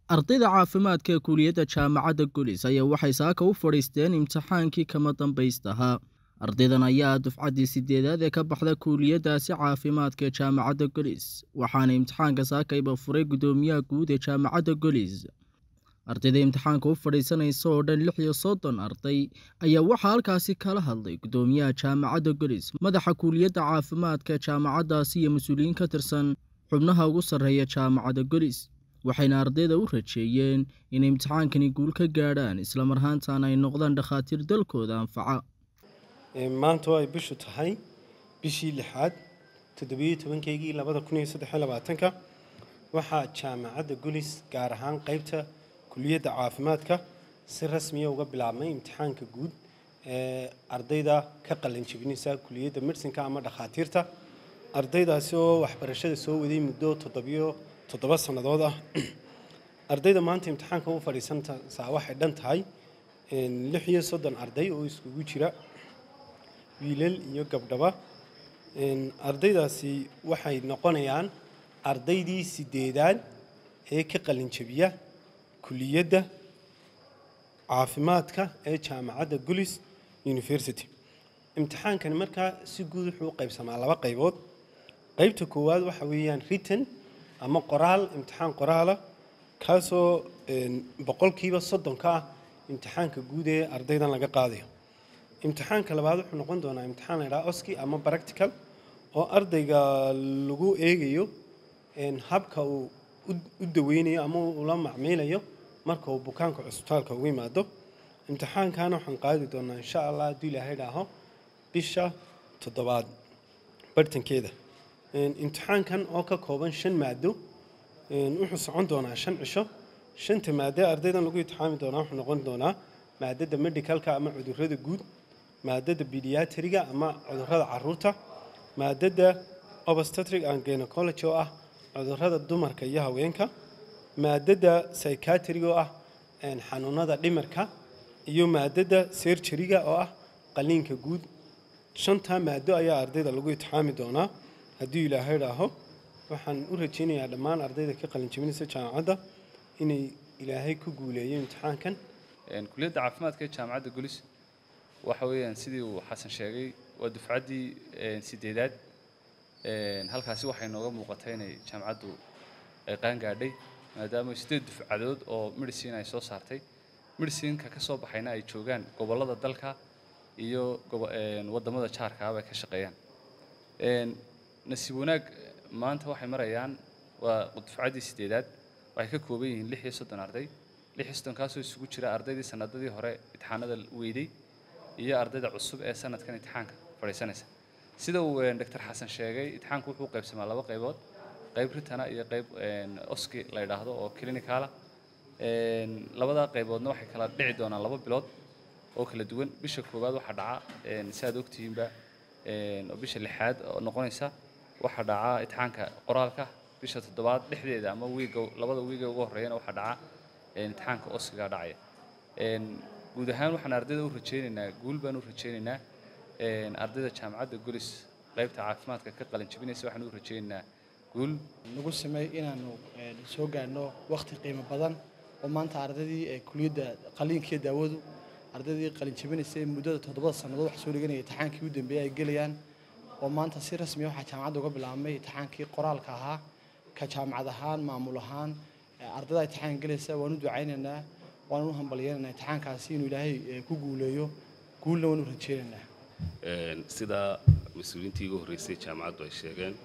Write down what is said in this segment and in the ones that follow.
ardayda caafimaadka ee kuuliyadda jaamacadda gulis ayaa waxay saaka u fadhiisteen imtixaankii kama dambaystahaa ardaydan ayaa dufcaddii sideedaad ee ka baxda kuuliyaddaasi caafimaadka ee jaamacadda golis waxaana imtixaanka saakayba furay guddoomiyaha guud ee jaamacadda golis ardayda imtixaanka u fadhiisanaysa oo dhan lix iyo soddon arday ayaa waxaa halkaasi kala hadlay guddoomiyaha jaamacadda golis madaxa kuuliyadda caafimaadka ee jaamacaddaasi iyo mas-uuliyiin ka tirsan xubnaha ugu sarreeya jaamacadda golis waxayna ardayda u rajeeyeen inay imtixaankani guul ka gaadhaan islamar ahaantaana ay noqdaan dhakhaatiir dalkooda anfaca maanta oo ay bishu tahay bishii lixaad toddobiyo tobankeygii labada kun iyo saddex iyo labaatanka waxaa jaamacadda gulis gaar ahaan qeybta kuliyadda caafimaadka si rasmiya uga bilaabmay imtixaanka guud ee ardayda ka qalanjebinaysa kuliyadda medsinka ama dhakhaatiirta ardaydaasi oo waxbarashada soo waday muddo toddobiyo toddoba sannadood ah ardayda maanta imtixaanka u fadhiisantaa waxay dhan tahay lix iyo soddon arday oo iskugu jira wiilal iyo gabdhaba ardaydaasi waxay noqonayaan ardaydii sideedaad ee ka qalinjabiya kuliyadda caafimaadka ee jaamacadda gulis university imtixaankani markaa si guud wuxuu u qaybsamaa laba qaybood qaybta koowaad waxa weeyaan written ama qoraal imtixaan qoraala kaasoo boqolkiiba soddonka ah imtixaanka guud ee ardaydan laga qaadayo imtixaanka labaad wuxuu noqon doonaa imtixaan la ydhaha oski ama practical oo ardayga lagu eegayo habka uu u daweynayo ama ula macmiilayo marka uu bukaanka cusbitaalka ugu yimaado imtixaankana waxaan qaadi doonaa insha allah hadduu ilaahay dhaaho bisha toddobaad bartankeeda imtixaankan oo ka kooban shan maado wuxuu socon doonaa shan cisho shanta maade ardaydan lagu imtixaami doonaa wuxuu noqon doonaa maadada medicalka ama cudurrada guud maadada bediatriga ama cudurrada caruurta maadada obstetric and gynecology oo ah cudurrada dumarka iyo haweenka maadada psychiatriga oo ah xanuunada dhimirka iyo maadada serjariga oo ah qaliinka guud shantaa maado ayaa ardayda lagu imtixaami doonaa haddii ilaahay dhaaho waxaan u rajaynayaa dhammaan ardayda ka qalinjabinaysa jaamacadda inay ilaahay ku guuleeyo imtixaankan kuliyadda caafimaadka ee jaamacadda gulis waxa weeyaan sidii uu xasan sheegay waa dufcaddii sideedaad halkaasi waxay nooga muuqatay inay jaamacaddu ay qaan gaadhay maadaama sideed dufcadood oo medicine ay soo saartay medicineka ka soo baxayna ay joogaan gobollada dalka iyo waddamada jaarkaaba ay ka shaqeeyaan nasiib wanaag maanta waxay marayaan waa dufcaddii sideedaad waxay ka kooban yihiin lix iyo soddon arday lix iyo soddonkaasoo isugu jira ardaydii sanadadii hore imtixaanada weyday iyo ardayda cusub ee sanadkan imtixaanka fadhiisanaysa sida uu doctor xasan sheegay imtixaanku wuxuu qaybsamaa laba qaybood qayb ritana iyo qayb oski la yidhaahdo oo clinicala labadaa qayboodna waxay kala dhici doonaan laba bilood oo kala duwan bisha koowaad waxaa dhaca si aad ogtihiinba oo bisha lixaad oo noqonaysa waxaa dhaca imtixaanka qoraalka bisha toddobaad dhexdeeda ama wiiga labada wiiga ugu horreeyana waxaa dhaca imtixaanka oskiga dhacaya guud ahaan waxaan ardayda u rajaynaynaa guul baan u rajaynaynaa ardayda jaamacadda gulis qaybta caafimaadka ka qalin jabinaysa waxaan u rajaynaynaa guul nagu sameey inaanu soo gaadhno wakhti qiimo badan oo maanta ardaydii kuliyadda qaliinkiiyo daawadu ardaydii qalin jabinaysay muddada toddobada sannadood wax soo dhiganaya imtixaankii u dambeeyay ay gelayaan oo maanta si rasmiya waxaa jaamacadda uga bilaabmay imtixaankii qoraalka ahaa ka jaamacad ahaan maamul ahaan ardayda imtixaan gelaysa waan u ducaynaynaa waan u hambalyeynanaa imtixaankaasi inuu ilaahay ku guuleeyo guulna waan u rajeynaynaa sidaa mas-uuliyiintii ugu horreysay jaamacaddu ay sheegeen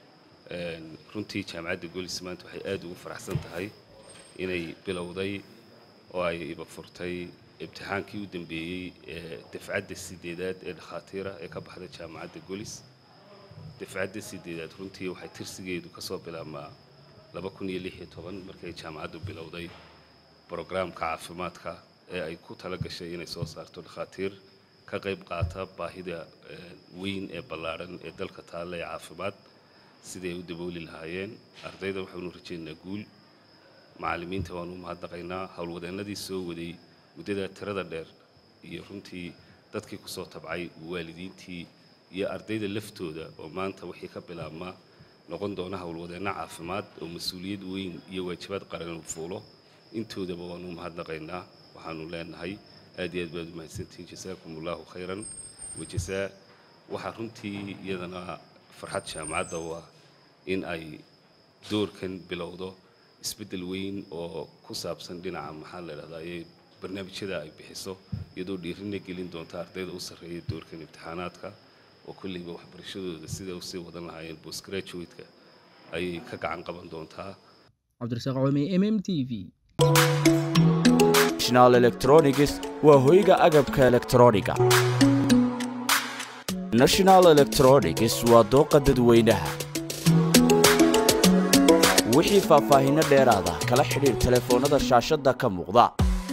runtii jaamacadda golis maanta waxay aad ugu faraxsan tahay inay bilowday oo ay iba furtay imtixaankii u dambeeyey ee dafcadda sideedaad ee dhakhaatiira ee ka baxda jaamacadda golis dafcadda sideedaad runtii waxay tirsigeedu ka soo bilaabmaa laba kun iyo lix iyo toban markay jaamacaddu bilowday brograamka caafimaadka ee ay ku tala gashay inay soo saarto dhakhaatiir ka qayb qaata baahida weyn ee ballaadhan ee dalka taalla ee caafimaad siday ay u dabooli lahaayeen ardayda waxaanu rajaynaynaa guul macallimiinta waanu u mahadnaqaynaa howlwadeennadii soo waday muddada tirada dheer iyo runtii dadkii ku soo tabcay waalidiintii iyo ardayda laftooda oo maanta wixii ka bilaabmaa noqon doona howlwadeenno caafimaad oo mas-uuliyad weyn iyo waajibaad qaran uu fuulo intoodaba waanu mahadnaqaynaa waxaanu leenahay aad iyo aad baad u mahadsantihiin jasaakum allahu khayran wajasaa waxaa runtii iyadana farxad jaamacadda u ah in ay doorkan bilowdo isbeddel weyn oo ku saabsan dhinaca maxaa la idhahdaa barnaamijyada ay bixiso iyadoo dhiirina gelin doonta ardayda u sarreeya doorkan imtixaanaadka oo kolleyba waxbarashadooda sida usii wadan lahaayeen postgraduate-ka ayay ka gacan qaban doontaa cabdirasaaq cumi m m t v national electronics waa hoyga agabka elektrooniga national electronics waa dooqa dadweynaha wixii faahfaahinno dheeraada kala xidhiir telefoonnada shaashadda ka muuqda